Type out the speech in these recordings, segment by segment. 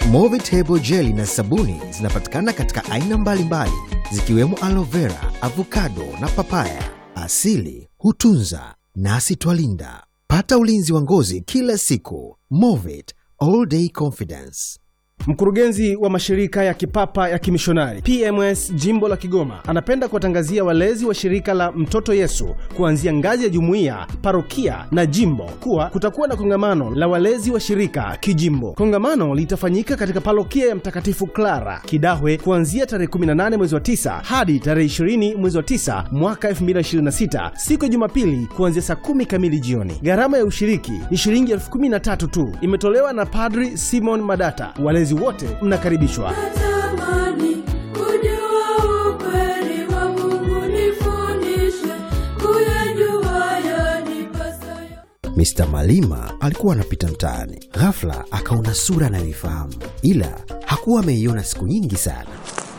Movitable jeli na sabuni zinapatikana katika aina mbalimbali zikiwemo aloe vera, avocado na papaya. Asili hutunza nasi twalinda. Pata ulinzi wa ngozi kila siku. Movit all day confidence. Mkurugenzi wa mashirika ya kipapa ya kimishonari PMS jimbo la Kigoma anapenda kuwatangazia walezi wa shirika la Mtoto Yesu kuanzia ngazi ya jumuiya, parokia na jimbo kuwa kutakuwa na kongamano la walezi wa shirika kijimbo. Kongamano litafanyika katika parokia ya Mtakatifu Clara Kidahwe kuanzia tarehe 18 mwezi wa 9 hadi tarehe 20 mwezi wa 9 mwaka 2026 siku ya Jumapili kuanzia saa kumi kamili jioni. Gharama ya ushiriki ni shilingi elfu kumi na tatu tu, imetolewa na Padri Simon Madata. Walezi wote mnakaribishwa. Natamani kujua ukweli wa Mungu, nifundishe kuyajua yanipasayo. Mr. Malima alikuwa anapita mtaani, ghafla akaona sura anayoifahamu, ila hakuwa ameiona siku nyingi sana.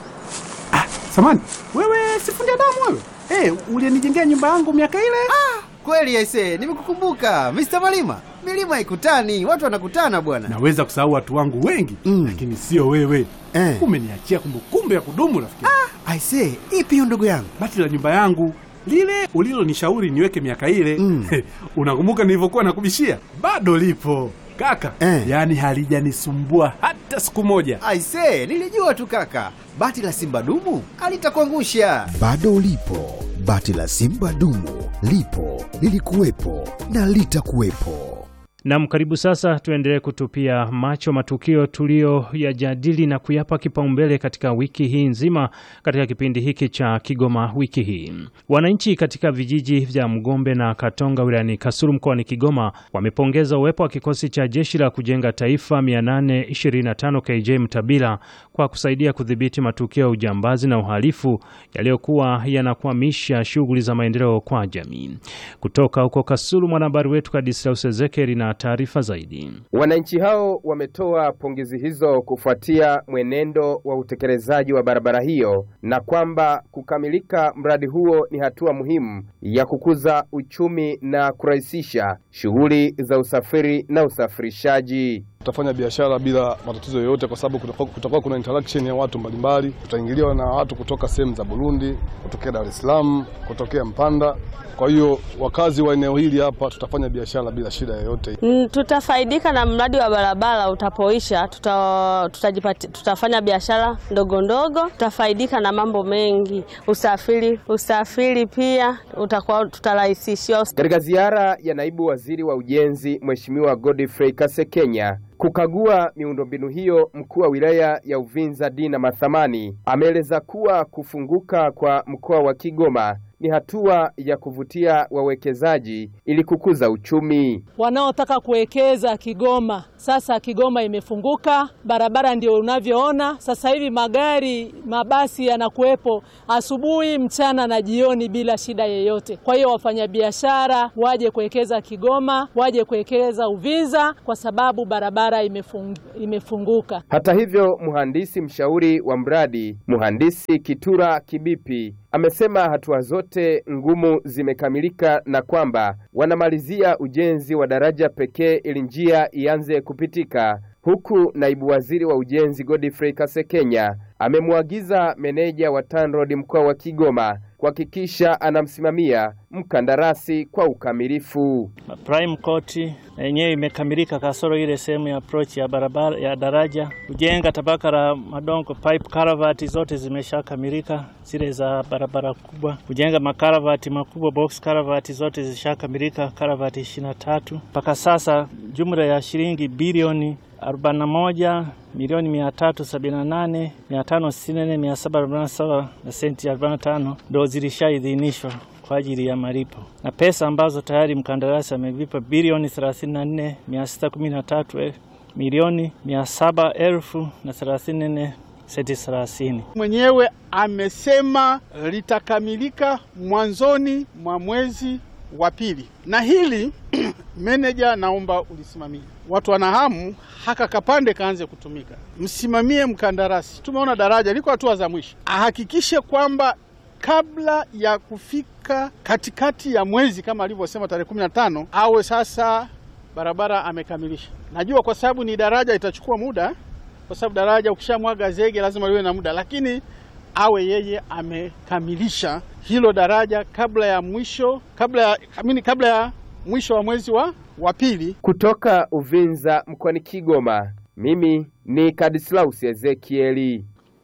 Samani, wewe sifundi damu wewe? Eh, ulinijengea nyumba yangu miaka ile? Kweli aise, nimekukumbuka Mr. Malima. Milima haikutani, watu wanakutana bwana. Naweza kusahau watu wangu wengi Mm. lakini sio wewe. Eh. Umeniachia kumbukumbu ya kudumu rafiki. Aise, ipi hiyo ndugu yangu? Bati la nyumba yangu lile ulilonishauri niweke miaka ile Mm. unakumbuka nilivyokuwa nakubishia? Bado lipo kaka, Eh. yaani halijanisumbua hata siku moja. Aise, nilijua tu kaka. Bati la Simba dumu alitakuangusha. Bado ulipo, bati la Simba dumu lipo, lilikuwepo na litakuwepo. Nam, karibu sasa tuendelee kutupia macho matukio tuliyoyajadili na kuyapa kipaumbele katika wiki hii nzima katika kipindi hiki cha Kigoma wiki hii. Wananchi katika vijiji vya Mgombe na Katonga wilayani Kasulu mkoani Kigoma wamepongeza uwepo wa kikosi cha jeshi la kujenga taifa 825 KJ Mtabila kwa kusaidia kudhibiti matukio ya ujambazi na uhalifu yaliyokuwa yanakwamisha shughuli za maendeleo kwa jamii. Kutoka huko Kasulu, mwanahabari wetu Kadislaus Ezekeri na taarifa zaidi. Wananchi hao wametoa pongezi hizo kufuatia mwenendo wa utekelezaji wa barabara hiyo na kwamba kukamilika mradi huo ni hatua muhimu ya kukuza uchumi na kurahisisha shughuli za usafiri na usafirishaji. tutafanya biashara bila matatizo yoyote, kwa sababu kutakuwa kutakuwa kuna interaction ya watu mbalimbali. Tutaingiliwa na watu kutoka sehemu za Burundi, kutokea Dar es Salaam, kutokea Mpanda. Kwa hiyo wakazi wa eneo hili hapa tutafanya biashara bila shida yoyote. Mm, Tutafaidika na mradi wa barabara utapoisha, tuta, tutajipati, tutafanya biashara ndogo ndogo, tutafaidika na mambo mengi, usafiri usafiri pia utakuwa tutarahisishiwa. Katika ziara ya naibu waziri wa ujenzi Mheshimiwa Godfrey Kasekenya kukagua miundombinu hiyo, mkuu wa wilaya ya Uvinza Dina Mathamani ameeleza kuwa kufunguka kwa mkoa wa Kigoma ni hatua ya kuvutia wawekezaji ili kukuza uchumi. wanaotaka kuwekeza Kigoma. Sasa Kigoma imefunguka, barabara ndio unavyoona sasa hivi, magari mabasi yanakuwepo asubuhi, mchana na jioni bila shida yeyote. Kwa hiyo wafanyabiashara waje kuwekeza Kigoma, waje kuwekeza Uvinza kwa sababu barabara imefung, imefunguka. Hata hivyo, mhandisi mshauri wa mradi mhandisi Kitura Kibipi amesema hatua zote ngumu zimekamilika na kwamba wanamalizia ujenzi wa daraja pekee ili njia ianze kupitika, huku naibu waziri wa ujenzi Godfrey Kasekenya amemwagiza meneja wa TANROADS mkoa wa Kigoma kuhakikisha anamsimamia mkandarasi kwa ukamilifu. Prime Court na yenyewe imekamilika kasoro ile sehemu ya approach ya barabara ya daraja. Kujenga tabaka la madongo pipe karavati zote zimeshakamilika, zile za barabara kubwa. Kujenga makaravati makubwa box karavati zote zishakamilika, karavati 23 mpaka sasa, jumla ya shilingi bilioni 41 milioni 378 564 747 na senti 45 ndo zilishaidhinishwa kwa ajili ya malipo na pesa ambazo tayari mkandarasi amelipa bilioni 34 613 milioni 700 elfu na 34 senti 30. mwenyewe amesema litakamilika mwanzoni mwa mwezi wa pili, na hili meneja, naomba ulisimamie. Watu wana hamu haka kapande kaanze kutumika, msimamie mkandarasi. Tumeona daraja liko hatua za mwisho, ahakikishe kwamba kabla ya kufika katikati ya mwezi kama alivyosema tarehe kumi na tano awe sasa barabara amekamilisha. Najua kwa sababu ni daraja itachukua muda kwa sababu daraja ukishamwaga zege lazima liwe na muda, lakini awe yeye amekamilisha hilo daraja kabla ya mwisho kabla ya amini, kabla ya mwisho wa mwezi wa wa pili. Kutoka Uvinza mkoani Kigoma, mimi ni Kadislaus Ezekieli.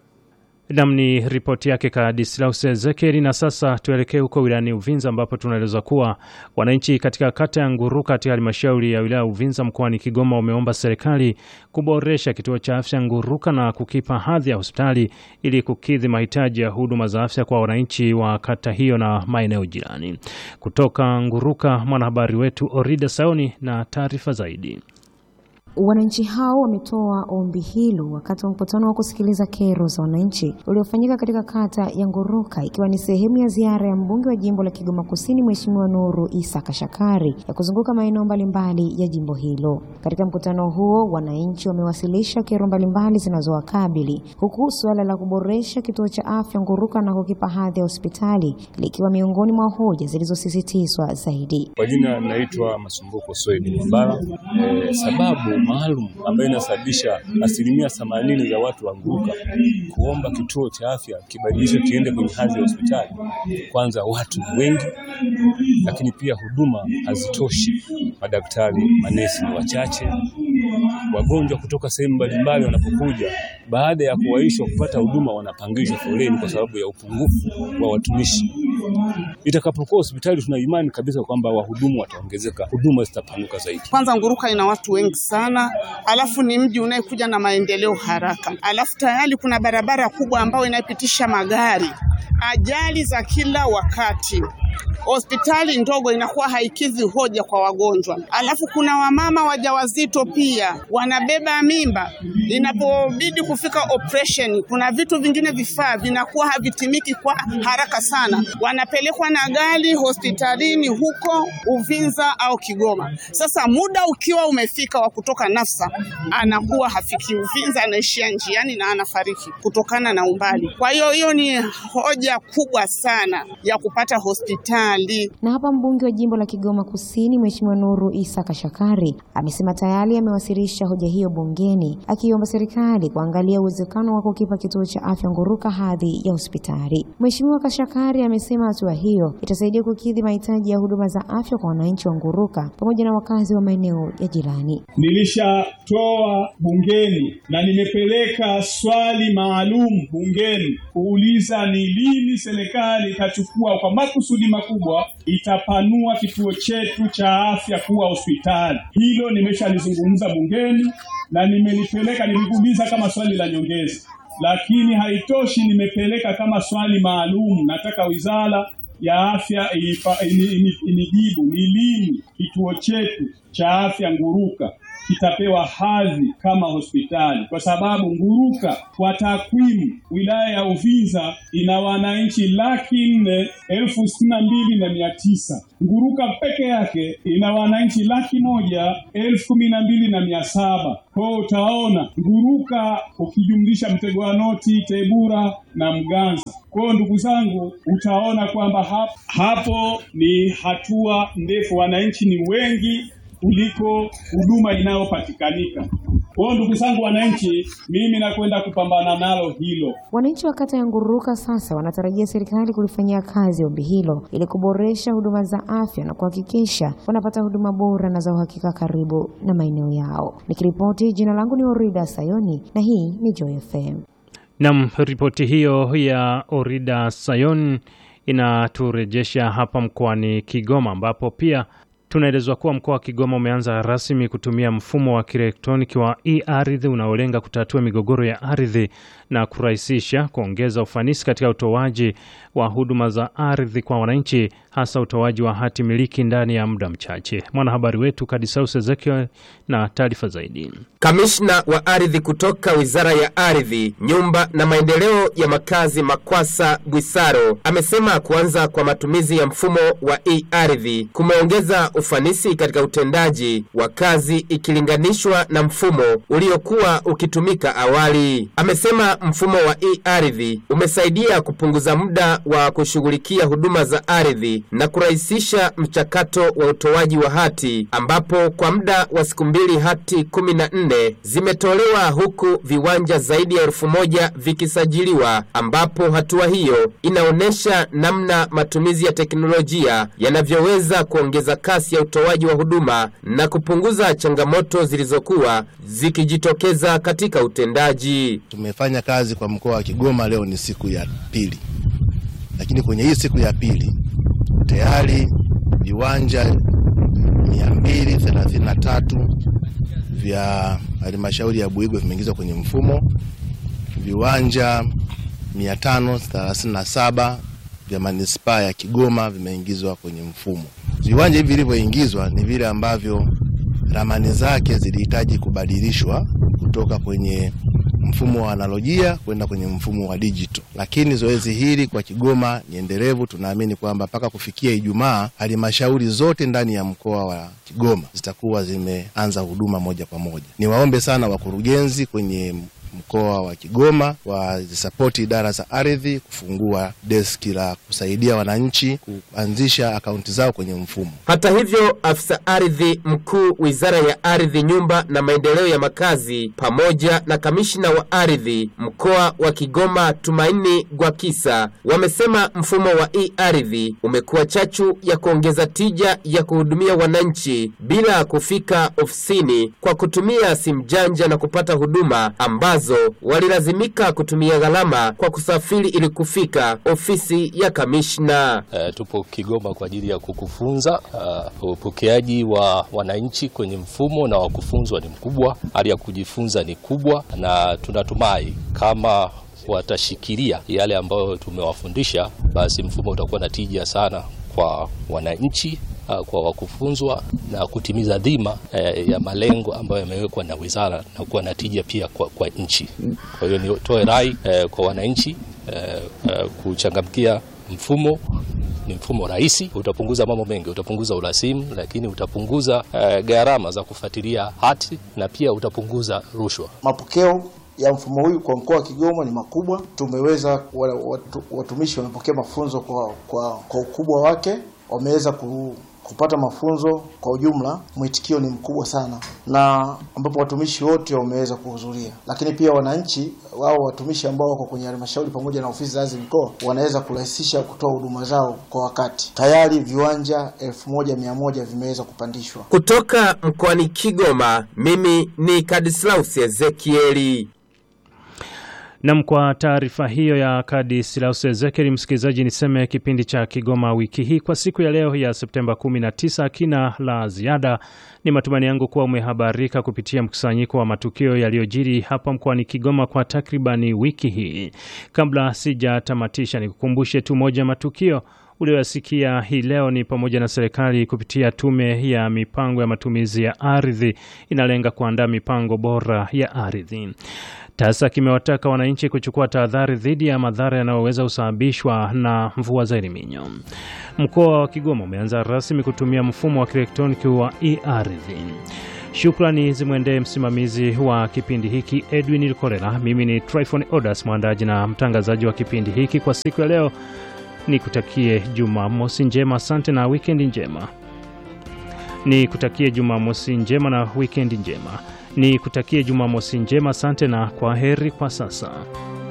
Nam ni ripoti yake Kadislaus Ezekieli. Na sasa tuelekee huko wilayani Uvinza ambapo tunaeleza kuwa wananchi katika kata ya Nguruka katika halmashauri ya wilaya ya Uvinza mkoani Kigoma wameomba serikali kuboresha kituo cha afya Nguruka na kukipa hadhi ya hospitali ili kukidhi mahitaji ya huduma za afya kwa wananchi wa kata hiyo na maeneo jirani. Kutoka Nguruka, mwanahabari wetu Orida Saoni na taarifa zaidi. Wananchi hao wametoa ombi hilo wakati wa mkutano wa kusikiliza kero za wananchi uliofanyika katika kata ya Nguruka ikiwa ni sehemu ya ziara ya mbunge wa jimbo la Kigoma Kusini Mheshimiwa Nuru Isa Kashakari ya kuzunguka maeneo mbalimbali ya jimbo hilo. Katika mkutano huo, wananchi wamewasilisha kero mbalimbali zinazowakabili huku suala la kuboresha kituo cha afya Nguruka na kukipa hadhi ya hospitali likiwa miongoni mwa hoja zilizosisitizwa zaidi. Kwa jina naitwa Masumbuko Swedi Mbara. E, sababu maalum ambayo inasababisha asilimia themanini za watu wa Nguruka kuomba kituo cha afya kibadilishwe kiende kwenye hadhi ya hospitali. Kwanza watu ni wengi, lakini pia huduma hazitoshi, madaktari, manesi ni wachache, wagonjwa kutoka sehemu mbalimbali wanapokuja, baada ya kuwaishwa kupata huduma wanapangishwa foleni kwa sababu ya upungufu wa watumishi. Itakapokuwa hospitali, tuna imani kabisa kwamba wahudumu wataongezeka, huduma zitapanuka zaidi. Kwanza Nguruka ina watu wengi sana, alafu ni mji unayekuja na maendeleo haraka, alafu tayari kuna barabara kubwa ambayo inapitisha magari, ajali za kila wakati hospitali ndogo inakuwa haikidhi hoja kwa wagonjwa. Alafu kuna wamama wajawazito pia wanabeba mimba, inapobidi kufika operation, kuna vitu vingine vifaa vinakuwa havitimiki kwa haraka sana, wanapelekwa na gari hospitalini huko Uvinza au Kigoma. Sasa muda ukiwa umefika wa kutoka Nafsa, anakuwa hafiki Uvinza, anaishia njiani na anafariki kutokana na umbali. Kwa hiyo hiyo ni hoja kubwa sana ya kupata hospitali. Na hapa mbunge wa jimbo la Kigoma Kusini Mheshimiwa Nuru Isa Kashakari amesema tayari amewasilisha hoja hiyo bungeni akiomba serikali kuangalia uwezekano wa kukipa kituo cha afya Nguruka hadhi ya hospitali. Mheshimiwa Kashakari amesema hatua hiyo itasaidia kukidhi mahitaji ya huduma za afya kwa wananchi wa Nguruka pamoja na wakazi wa maeneo ya jirani. Nilishatoa bungeni na nimepeleka swali maalum bungeni kuuliza ni lini serikali itachukua kwa makusudi makubwa itapanua kituo chetu cha afya kuwa hospitali. Hilo nimeshalizungumza bungeni na nimelipeleka, nilikuuliza kama swali la nyongeza, lakini haitoshi, nimepeleka kama swali maalum. Nataka wizara ya afya inijibu ni lini kituo chetu cha afya Nguruka kitapewa hadhi kama hospitali, kwa sababu Nguruka kwa takwimu, wilaya ya Uvinza ina wananchi laki nne elfu sitini na mbili na mia tisa. Nguruka peke yake ina wananchi laki moja elfu kumi na mbili na mia saba. Kwa hiyo utaona Nguruka ukijumlisha Mtego wa Noti, Tebura na Mganza. Kwa hiyo ndugu zangu, utaona kwamba hapo, hapo ni hatua ndefu, wananchi ni wengi kuliko huduma inayopatikanika. Kwa hiyo ndugu zangu wananchi, mimi nakwenda kupambana nalo hilo. Wananchi wa kata ya Nguruka sasa wanatarajia serikali kulifanyia kazi ombi hilo ili kuboresha huduma za afya na kuhakikisha wanapata huduma bora na za uhakika karibu na maeneo yao. Nikiripoti, jina langu ni Orida Sayoni na hii ni Joy FM. Nam, ripoti hiyo ya Orida Sayon inaturejesha hapa mkoani Kigoma ambapo pia tunaelezwa kuwa mkoa wa Kigoma umeanza rasmi kutumia mfumo wa kielektroniki wa e-ardhi unaolenga kutatua migogoro ya ardhi na kurahisisha kuongeza ufanisi katika utoaji wa huduma za ardhi kwa wananchi, hasa utoaji wa hati miliki ndani ya muda mchache. Mwanahabari wetu Kadisaus Ezekiel na taarifa zaidi. Kamishna wa ardhi kutoka Wizara ya Ardhi, Nyumba na Maendeleo ya Makazi, Makwasa Bwisaro, amesema kuanza kwa matumizi ya mfumo wa e-ardhi kumeongeza ufanisi katika utendaji wa kazi ikilinganishwa na mfumo uliokuwa ukitumika awali. Amesema mfumo wa e-ardhi umesaidia kupunguza muda wa kushughulikia huduma za ardhi hati na kurahisisha mchakato wa utoaji wa hati ambapo kwa muda wa siku mbili hati kumi na nne zimetolewa huku viwanja zaidi ya elfu moja vikisajiliwa ambapo hatua hiyo inaonyesha namna matumizi ya teknolojia yanavyoweza kuongeza kasi ya utoaji wa huduma na kupunguza changamoto zilizokuwa zikijitokeza katika utendaji. Tumefanya kazi kwa mkoa wa Kigoma, leo ni siku ya pili, lakini kwenye hii siku ya pili tayari viwanja 233 vya halmashauri ya Buigwe vimeingizwa kwenye mfumo, viwanja 537 vya manispaa ya Kigoma vimeingizwa kwenye mfumo. Viwanja hivi vilivyoingizwa ni vile ambavyo ramani zake zilihitaji kubadilishwa kutoka kwenye mfumo wa analojia kwenda kwenye mfumo wa digital, lakini zoezi hili kwa Kigoma ni endelevu. Tunaamini kwamba mpaka kufikia Ijumaa halmashauri zote ndani ya mkoa wa Kigoma zitakuwa zimeanza huduma moja kwa moja. Niwaombe sana wakurugenzi kwenye mkoa wa Kigoma wazisapoti idara za ardhi kufungua deski la kusaidia wananchi kuanzisha akaunti zao kwenye mfumo. Hata hivyo, afisa ardhi mkuu Wizara ya Ardhi, Nyumba na Maendeleo ya Makazi pamoja na kamishina wa ardhi mkoa wa Kigoma Tumaini Gwakisa wamesema mfumo wa e-ardhi umekuwa chachu ya kuongeza tija ya kuhudumia wananchi bila kufika ofisini kwa kutumia simu janja na kupata huduma ambazo walilazimika kutumia gharama kwa kusafiri ili kufika ofisi ya kamishna. Uh, tupo Kigoma kwa ajili ya kukufunza. Uh, upokeaji wa wananchi kwenye mfumo na wakufunzwa ni mkubwa, hali ya kujifunza ni kubwa, na tunatumai kama watashikilia yale ambayo tumewafundisha, basi mfumo utakuwa na tija sana kwa wananchi uh, kwa wakufunzwa na kutimiza dhima eh, ya malengo ambayo yamewekwa na wizara na kuwa na tija pia kwa, kwa nchi. Kwa hiyo nitoe rai eh, kwa wananchi eh, eh, kuchangamkia mfumo. Ni mfumo rahisi, utapunguza mambo mengi, utapunguza urasimu, lakini utapunguza eh, gharama za kufuatilia hati na pia utapunguza rushwa. Mapokeo ya mfumo huyu kwa mkoa wa Kigoma ni makubwa. Tumeweza watu, watumishi wamepokea mafunzo kwa, kwa, kwa ukubwa wake, wameweza ku, kupata mafunzo kwa ujumla, mwitikio ni mkubwa sana, na ambapo watumishi wote wameweza kuhudhuria, lakini pia wananchi wao watumishi ambao wako kwenye halmashauri pamoja na ofisi za ardhi mkoa wanaweza kurahisisha kutoa huduma zao kwa wakati. Tayari viwanja elfu moja mia moja vimeweza kupandishwa. Kutoka mkoani Kigoma, mimi ni Kadislaus Ezekieli. Nam, kwa taarifa hiyo ya Kadislaus Ezekieli, msikilizaji, niseme kipindi cha Kigoma wiki hii kwa siku ya leo ya Septemba 19 kina la ziada. Ni matumaini yangu kuwa umehabarika kupitia mkusanyiko wa matukio yaliyojiri hapa mkoani Kigoma kwa takribani wiki hii. Kabla sijatamatisha, nikukumbushe tu moja ya matukio ulioyasikia hii leo ni pamoja na serikali kupitia tume ya mipango ya matumizi ya ardhi inalenga kuandaa mipango bora ya ardhi. TASA kimewataka wananchi kuchukua tahadhari dhidi ya madhara yanayoweza kusababishwa na mvua za Eliminyo. Mkoa wa Kigoma umeanza rasmi kutumia mfumo wa kielektroniki wa e-ardhi. Shukrani zimwendee msimamizi wa kipindi hiki Edwin Likorela. Mimi ni Tryphon Odas, mwandaji na mtangazaji wa kipindi hiki kwa siku ya leo. Nikutakie Jumamosi njema, asante na wikendi njema. Nikutakie Jumamosi njema na wikendi njema. Ni kutakie Jumamosi njema, asante na kwa heri kwa sasa.